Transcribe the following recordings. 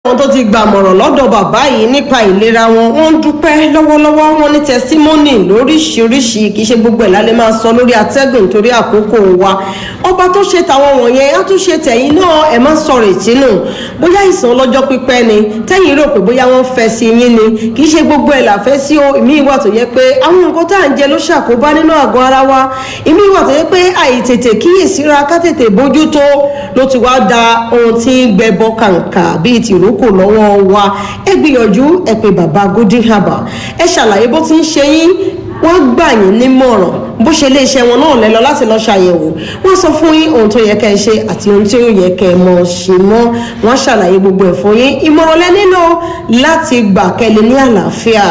àwọn tó ti gbàmọ̀ràn lọ́dọ̀ bàbá yìí nípa ìlera wọn wọ́n ń dúpẹ́ lọ́wọ́lọ́wọ́ wọn ní tẹsímọ́nì lóríṣiríṣi kì í ṣe gbogbo ẹ̀ lálẹ́ máa sọ lórí atẹ́gùn torí àkókò wa ọba tó ṣe tàwọn wọ̀nyẹn á tún ṣe tẹ̀yìn náà ẹ̀ má sọ̀rọ̀ ìtínú bóyá ìsàn ọlọ́jọ́ pípẹ́ ni tẹ́yìn rò pé bóyá wọ́n fẹ́ sí yín ni kì í ṣe gbogbo ẹ̀ làfẹ́ sí o ìmí ìwà tó yẹ pé àwọn nǹkan tá à ń jẹ ló ṣàkóbá nínú àgọ́ ara wa ìmí ìwà tó yẹ pé àìtètè kíyèsíra ká tètè bójútó ló ti wá da ohun tí ń gbẹbọ kàǹkà bíi tìrókò lọ́wọ́ wa ẹ gbìyànjú ẹ pé bàbá golden harbour ẹ ṣàlàyé bó ti ń ṣe yín wọ́n gbà yín nímọ̀ràn bó ṣe lé iṣẹ́ wọn náà lẹ lọ láti lọ ṣàyẹ̀wò wọ́n sọ fún yín ohun tó yẹ kẹ́ ẹ ṣe àti ohun tí ó yẹ kẹ́ ẹ mọ̀ ṣe mọ́ wọ́n ṣàlàyé gbogbo ẹ̀ fún yín ìmọ̀ràn lẹ nílò láti gbà kẹ́lẹ́ ní àlàáfíà.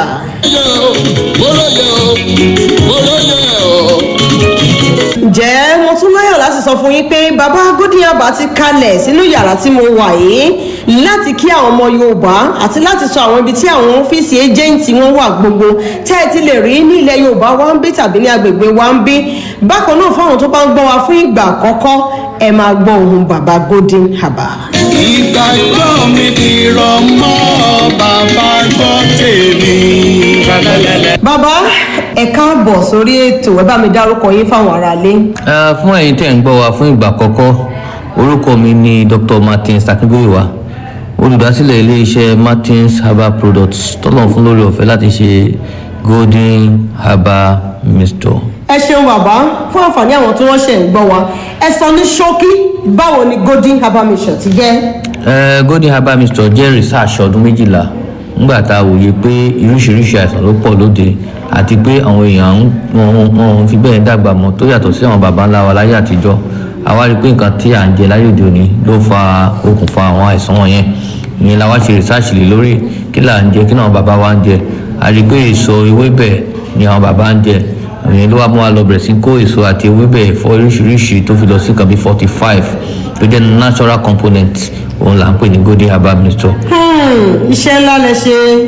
ǹjẹ́ mo tún láyọ̀ láti sọ fún yín pé bàbá gódìyàbá ti kalẹ̀ sínú yàrá tí mo wà yìí láti kí àwọn ọmọ yorùbá àti láti sọ àwọn ibi tí àwọn ọ́fíìsì ẹjẹ́ǹtì wọn wà gbogbo tẹ́ ẹ ti lè rí ní ilẹ̀ yorùbá wa ń bí tàbí ní agbègbè wa ń bí bákan náà fáwọn tó bá ń gbọ́ wa fún ìgbà àkọ́kọ́ ẹ máa gbọ́ ohun bàbá golden harbour. ìgbà ìgbọ́ mi ti rọ mọ́ bàbá gbọ́ tèmi. bàbá ẹ káàbọ̀ sórí ètò ẹ bá mi dárúkọ yín fáwọn aráalé. Eh, fún ẹ̀yin tẹ̀ ń gbọ́ wa fún ìgbà àkọ́kọ́ orúkọ mi ni dr martins akíngbóyèwá olùdásílẹ̀ iléeṣẹ́ martins herbal products tọ́lọ̀ fún lórí ọ̀fẹ́ láti ṣe golden herbal mixture. ẹ ṣeun bàbá fún àǹfààní àwọn tí wọ́n ṣe ń gbọ́ wa ẹ sọ ní ṣókí báwo ni golden herbal mission ti jẹ́. Eh, golden herbal mixture jẹ́ research ọdún méjìlá nígbà tá a wòye pé oríṣiríṣi àìsàn ló pọ̀ lóde àti pé àwọn èèyàn ń- wọn wọn fi bẹ́ẹ̀ dàgbà mọ́ tó yàtọ̀ sí àwọn baba ńlá wa láyé àtijọ́ àwa rí i pé nǹkan tí à ń jẹ láyé òde òní ló fa okùnfà àwọn àìsàn wọ̀nyẹn ìyẹn la wá ṣe research lé lórí kí là ń jẹ kí náà baba wa ń jẹ a rí i pé èso ewébẹ̀ ni àwọn baba ń jẹ ìyẹn ló wá mú wa lọ bẹ̀rẹ̀ sí kó èso àti ewébẹ̀ ẹ̀fọ́ oríṣiríṣi tó fi lọ sí nǹkan bíi forty five tó jẹ́ natural component òun là ń pè ní golden herbal mixture Hmm, iṣẹ́ ńlá lẹ ṣe